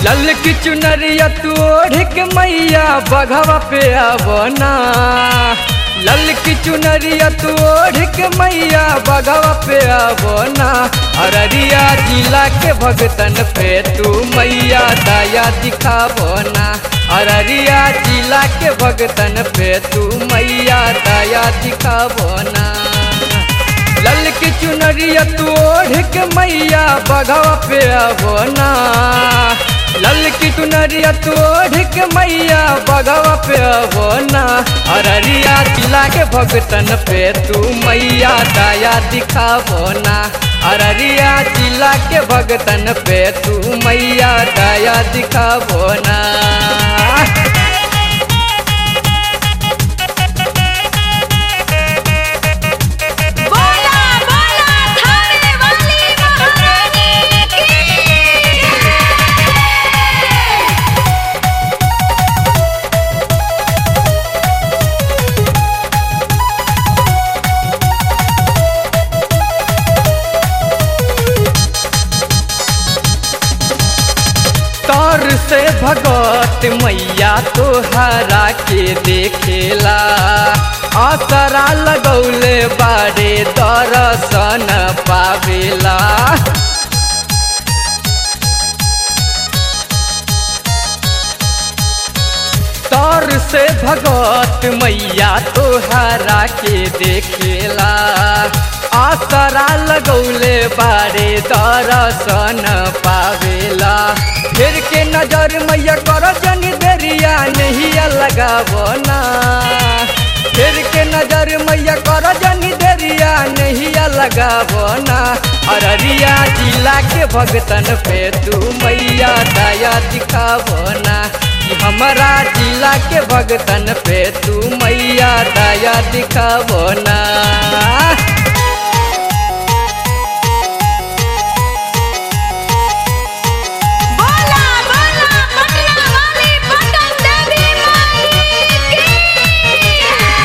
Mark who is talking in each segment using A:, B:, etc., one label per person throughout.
A: लल की चुनरिया तू ओढ़ के मैया बघवा पे आवना लल की चुनरिया तू ओढ़ के मैया बघवा पे आवना अररिया जिला के भगतन पे तू मैया दया दिखावना अररिया जिला के भगतन पे तू मैया दया दिखावना लल की चुनरिया तू ओढ़ के मैया बघवा पे आवना लल की चुनरिया तू ओढ़ के मैया बघवा पे आवना अररिया जिला के भगतन पे तू मैया दया दिखावना अररिया जिला के भगतन पे तू मैया दया दिखावना
B: बोला बोला थाने वाली महारानी की
A: तौर से भगवत मैया तोहरा के देखेला असरा लगौले बारे दर्शन पावेला तौर से भगवत मैया तोहरा के देखेला आसरा लगौले बारे दर्शन पावेला फिर के नजर मैया कर जन देरिया नहीं लगावना फिर के नजर मैया कर जन देरिया नहीं लगावना अररिया जिला के भगतन पे तू मैया दया दिखावना कि हमारा जिला के भगतन पे तू मैया दया दिखावना
B: बोला बोला पटना वाली पटन देवी माई की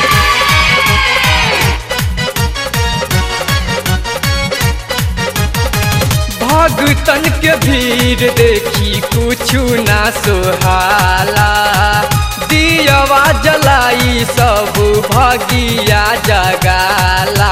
A: भगतन के भीड़ देखी कुछु ना सुहाला दियवा जलाई सब भगिया जगाला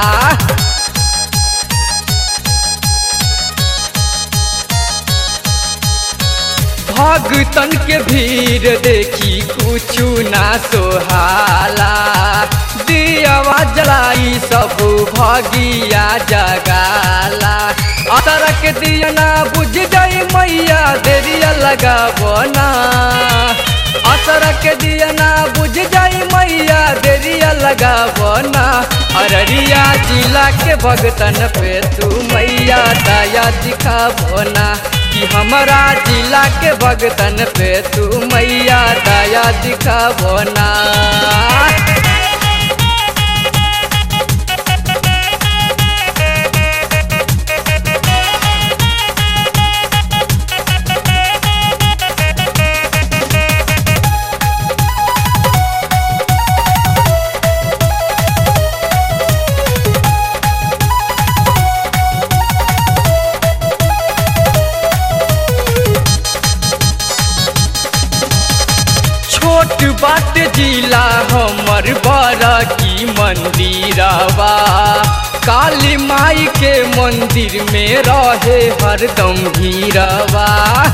A: भगतन के भीड़ देखी कुछु ना सोहाला दियवा जलाई सब भगिया जगाला असर के दिया ना बुझ गई मैया देरिया लगावना असर के दिया ना बुझ जाई मैया देरिया लगावना अररिया जिला के भगतन पे तू मैया दया दिखावना कि हमारा जिला के भगतन पे तू मैया दया दिखावना छोट बाट जिला हमर बड़ा की मंदिरवा काली माई के मंदिर में रहे हरदम भीरवा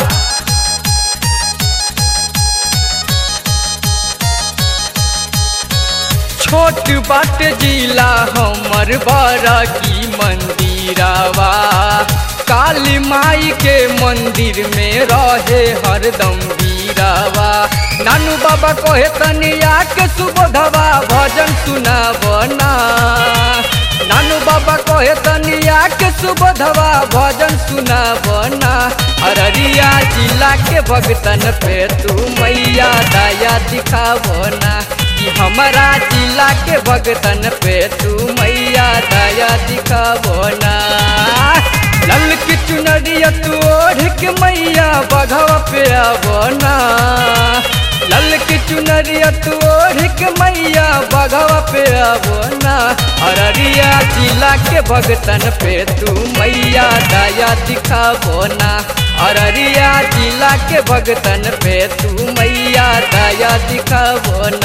A: छोट बाट जिला हमर बड़ा की मंदिरवा काली माई के मंदिर में रहे हरदम वीरवा नानू बाबा कहे तनिया के सुबोधवा भजन सुनावना नानू बाबा कहे तनिया के सुबोधवा भजन सुनावना अररिया जिला के भगतन पे तू मैया दया दिखावना कि हमारा जिला के भगतन पे तू मैया दया दिखावना लल की चुनरिया तू ओढ़ के मैया बघवा पे आवना लल की चुनरिया तू ओढ़ के मैया बघवा पे आवना अररिया जिला के भगतन पे तू मैया दया दिखावना अररिया जिला के भगतन पे तू मैया दया दिखावो